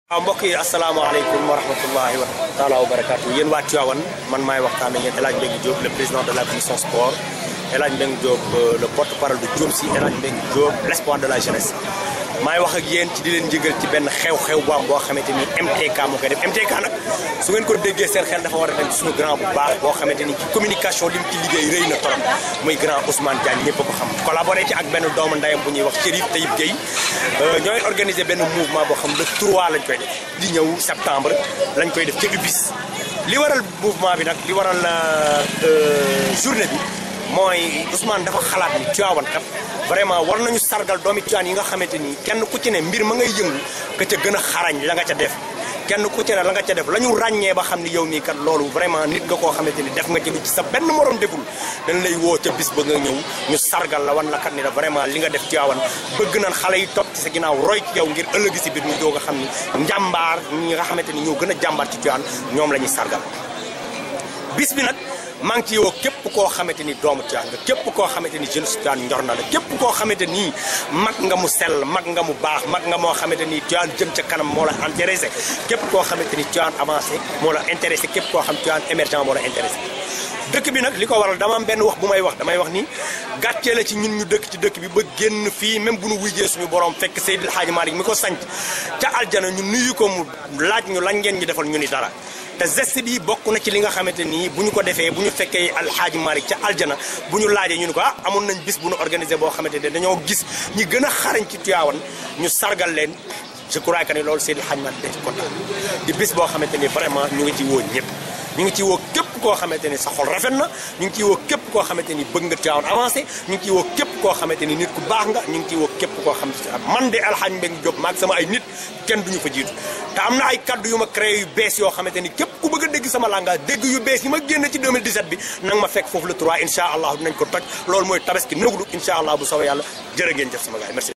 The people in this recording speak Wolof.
waaw mbokk yi asalaamaaleykum wa rahmatullahi wa taala wa barakaatu yéen waa Tivaouane man maay waxtaan ak yéen El Hadj Mbengue Diop le président de la commission sport El Hadj Mbengue Diop le porte parole de Diop si El Hadj Mbengue Diop l' espoir de la jeunesse maay wax ak yéen ci di leen jëgal ci benn xew-xew bu am boo xamante ni MTK moo koy def MTK nag su ngeen ko déggee seen xel dafa war a dem suñu grand bu baax boo xamante ni ci communication li mu ci liggéey rëy na torop muy grand Ousmane Diagne ñëpp a ko xam collaboré ci ak benn doomu ndayam bu ñuy wax Chérif Taïb Gueye ñooy organisé benn mouvement boo xam le 3 lañ koy def di ñëw septembre lañ koy def ci UBIS li waral mouvement bi nag li waral journée bi mooy Ousmane dafa xalaat ni Tivaouane kat vraiment war nañu sargal doomi Tivaouane yi nga xamante ni kenn ku ci ne mbir ma ngay yëngu ka ca gën a xarañ la nga ca def kenn ku ci ne la nga ca def la ñu ràññee ba xam ni yow mii kat loolu vraiment nit nga koo xamante ni def nga ci lu ci sa benn morom deful dañ lay woo ca bis ba nga ñëw ñu sargal la wan la kat ni la vraiment li nga def Tivaouane bëgg nañ xale yi topp ci sa ginnaaw roy ci yow ngir ëllëgi si biir ñu doog a xam ni njàmbaar ñi nga xamante ni ñoo gën a jàmbaar ci Tivaouane ñoom la ñuy sargal bis bi nag maa ngi ciy woo képp koo xamante ni doomu Tivaouane nga képp koo xamante ni jeune Tivaouane njor na la képp koo xamante ni mag nga mu sell mag nga mu baax mag nga moo xamante ni Tivaouane jëm ca kanam moo la intéressé képp koo xamante ni Tivaouane avancé moo la intéressé képp koo xam Tivaouane émergent moo la intéressé dëkk bi nag li ko waral dama am benn wax bu may wax damay wax ni gàccee la ci ñun ñu dëkk ci dëkk bi ba génn fii même bu nu wujjee suñu borom fekk Seydil Hadji Malick mi ko sanc ca aljana ñu nuyu ko mu laaj ñu lañ ngeen ñu defal ñu ni dara te geste bi bokk na ci li nga xamante nii bu ñu ko defee bu ñu fekkee alxaaji Malick ca aljana bu ñu laajee ñu ni ko ah amoon nañ bis bu ñu organisé boo xamante ne dañoo gis ñi gën a xarañ ci Tivaouane ñu sargal leen je crois que ne loolu Seydil Hadji Malick dañ ci kontaan di bis boo xamante ni vraiment ñu ngi ci woo ñëpp ñu ngi ci woo képp koo xamante ni sa xol rafet na ñu ngi ciy woo képp koo xamante ni bëgg nga Tivaouane avancé ñu ngi ciy woo képp koo xamante ni nit ku baax nga ñu ngi ciy woo képp koo xamante ni man de Alxaaji Mbengue Diop maag sama ay nit kenn duñu fa jiitu te am na ay kaddu yu ma créé yu bees yoo xamante ni képp ku bëgg a dégg sama langage dégg yu bees yi ma génn ci 2017 bi nanga ma fekk foofu le 3 incha allah dinañ ko toj loolu mooy tabaski nëglu incha allah bu soobee yàlla jërë ngeen jëf sama gars yi merci